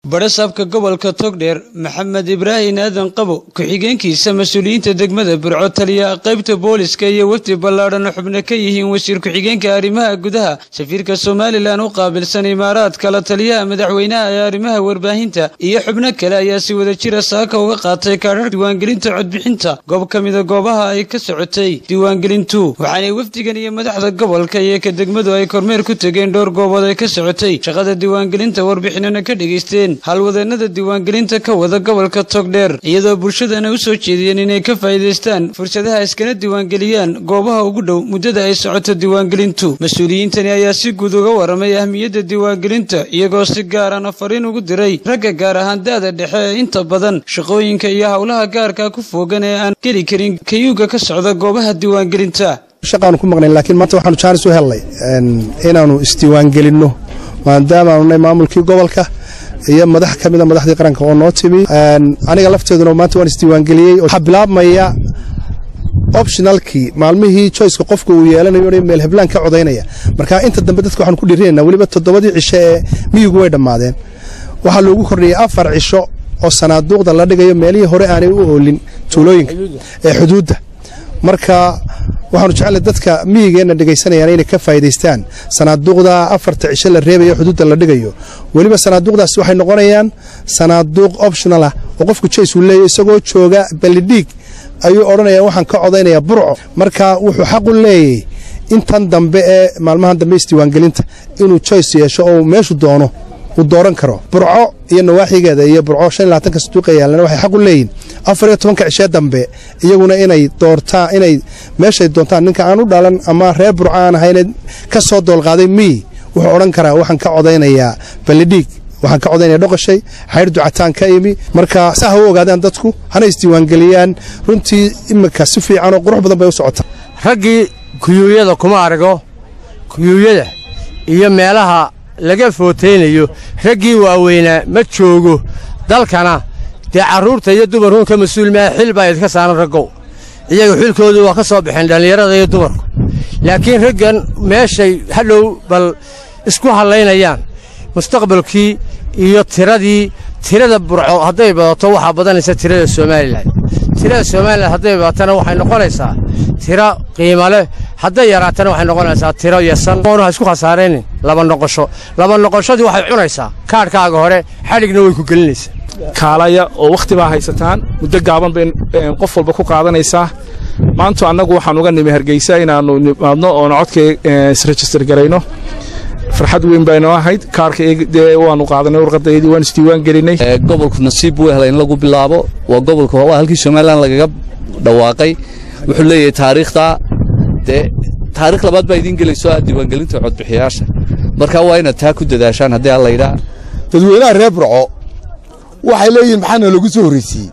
badhasaabka gobolka togdheer maxamed ibraahin aadan qabo ku-xigeenkiisa mas-uuliyiinta degmada burco taliya qaybta booliska iyo wafdi ballaadhan xubno ka yihiin wasiir ku-xigeenka arrimaha gudaha safiirka somalilan u qaabilsan imaaraadka la taliyaha madaxweynaha ee arrimaha warbaahinta iyo xubno kale ayaa si wada jira saaka uga qaatay kaadhar diiwaangelinta codbixinta goob ka mida goobaha ay ka socotay diiwaangelintu waxaanay wafdigan iyo madaxda gobolka iyo ka degmadu ay kormeer ku tegeen dhowr goobood ay ka socotay shaqada diiwaangelinta warbixinana ka dhegaysteen halwadeenada diiwaangelinta ka wada gobolka togdheer iyadoo bulshadana u soo jeediyeen inay ka faa'iidaystaan fursadaha iskana diiwaangeliyaan goobaha ugu dhow muddada ay socoto diiwaangelintu mas-uuliyiintani ayaa si guud uga waramay ahmiyadda diiwaangelinta iyagoo si gaarana fariin ugu diray ragga gaar ahaan da'da dhexe ee inta badan shaqooyinka iyo howlaha gaarka ku foogan ee aan geli karin kayuuga ka socda goobaha diiwaangelinta shaqaanu ku maqnayn laakiin maanta waxaanu jaanis u hellay inaannu isdiiwaangelinno maadaama aanu nahay maamulkii gobolka iyo madax ka mida madaxdii qaranka oo noo timi aniga lafteeduna maanta waan isdiiwaangeliyey waxaa bilaabmaya optionalkii maalmihii choiceka qofka uu yeelanayo meel heblaan ka codaynaya marka inta dambe dadka waxaanu ku dhiirinayna weliba toddobadii cisho ee miyigu way dhammaadeen waxaa loogu kordhiyey afar cisho oo sanaaduuqda la dhigayo meelihii hore aanay u oolin tuulooyinka ee xuduudda marka waxaanu jecellay dadka miyigeenna dhegaysanayaan inay ka faa'iidaystaan sanaaduuqda afarta cisho la reebayo xuduudda la dhigayo weliba sanaaduuqdaas waxay noqonayaan sanaaduuq optional ah oo qofku jays uu leeyahy isagoo jooga ballidhiig ayuu odhanaya waxaan ka codaynaya burco marka wuxuu xaq u leeyahy intan dambe ee maalmahan dambe isdiiwaangelinta inuu joyce yeesho oo meeshu doono uu dooran karo burco iyo nawaaxigeeda iyo burco shan iyo labaatanka saduuqa yaalana waxay xaq u leeyihin afar iyo tobanka cishee dambe iyaguna inay doortaan inay meeshay doontaan ninka aan u dhalan ama reer burco aan ahayne ka soo doolqaaday miyi wuxuu odhan karaa waxaan ka codaynayaa ballidhiig waxaan ka codaynaya dhoqashay xaydh ducataan ka imi marka saa ha u ogaadaan dadku hana isdiiwaangeliyaan runtii iminka si fiican oo qurux badan bay u socotaa raggii kuyuuyada kuma argo kuyuuyada iyo meelaha laga footaynayo raggii waaweynaa ma joogo dalkana dee carruurta iyo dumarkuun ka mas-uul maaha xil baa idinka saaran raggow iyaga xilkoodu waa ka soo baxeen dhallinyarada iyo dumarku laakiin raggan meeshay hadhow bal isku hallaynayaan mustaqbalkii iyo tiradii tirada burco hadday badato waxaa badanaysa tirada somalilan tirada somalilan hadday badatana waxay noqonaysaa tiro qiimo leh hadday yaraatana waxay noqonaysaa tiro yasan oonu ha isku khasaaraynin laba noqosho laba noqoshadii waxay cunaysaa kaadhkaaga hore xadhigna way ku gelinaysaa kaalaya oo wakhti baa haysataan muddo gaaban bay qof walba ku qaadanaysaa maantu annagu waxaan uga nimi hargeysa inaannu nimaadno oona codka isrejistar garayno farxad weyn baynoo ahayd kaarka dee waanu qaadanay warqadaydii waan isdiiwaan gelinay gobolku nasiib buu helay in lagu bilaabo waa gobolka waa halkii somalilan lagaga dhawaaqay wuxuu leeyahay taariikhda dee taarikh labaad baa idiin gelayso ah diiwaangelinta codbixiyaasha marka waa inaad taa ku dadaashaan haddii alla yidhaa dadweynaha reer burco waxay leeyihiin maxaana lagu soo horraysiiyey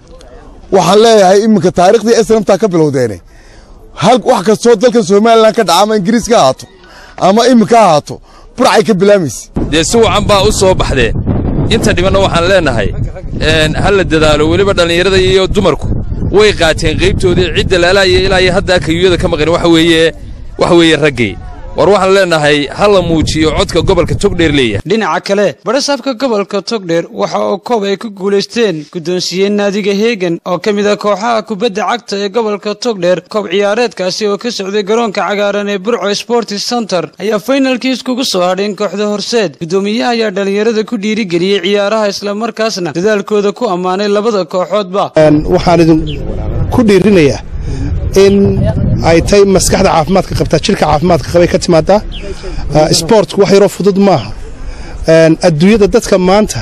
waxaan leeyahay iminka taariikhdii esnamtaa ka bilowdeene wax kastoo dalkan somalilan ka dhaca ama ingiriis ka ahaato ama iminka ahaato burcay ka bilaamaysa dee si wacan baa u soo baxdeen inta dhibanna waxaan leennahay ha la dadaalo weliba dhallinyarada iyo dumarku way qaateen qaybtoodii cidda laalaaya ilaa iyo haddaa kayuuyada ka maqan waxa weeye waxa weeye raggay war waxaan leennahay ha la muujiyo codka gobolka togdheer leeyahay dhinaca kale badhasaabka gobolka togdheer waxa oo koob ay ku guulaysteen guddoonsiiyeen naadiga heegan oo ka mid a kooxaha kubadda cagta ee gobolka togdheer koob ciyaareedkaasi oo ka socday garoonka cagaaran ee burco sportis center ayaa faynalkii iskugu soo hadheen kooxda horseed guddoomiyaha ayaa dhallinyarada ku dhiirigeliyey ciyaaraha islamarkaasna dadaalkooda ku ammaanay labada kooxoodba waxaan idin ku dhiirinayaa in ay tay maskaxda caafimaadka qabtaa jirka caafimaadka qabay ka timaadaa sboortku wax yaroo fudud maaha adduunyada dadka maanta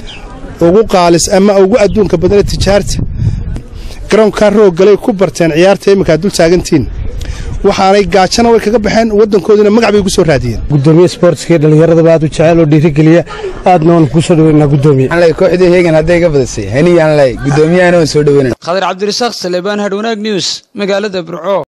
ugu qaalis ama ugu adduunka badana tijaarta garoonkaa rooggalay ku barteen ciyaarta iminkaa dul taagantiin waxaanay gaajana way kaga baxeen waddankoodina magac bay ugu soo raadiyeen gudoomiye sportska dhallinyaradaba aad u jecel oo dhiirigeliya aadna waan kuu soo dhaweynaa gudoomiye kooxdii heegan hadday ka badasay haniyaan lay gudoomiyahana waan soo dhaweynaa khadir cabdirasaaq saleebaan hadhwanaag news magaalada burco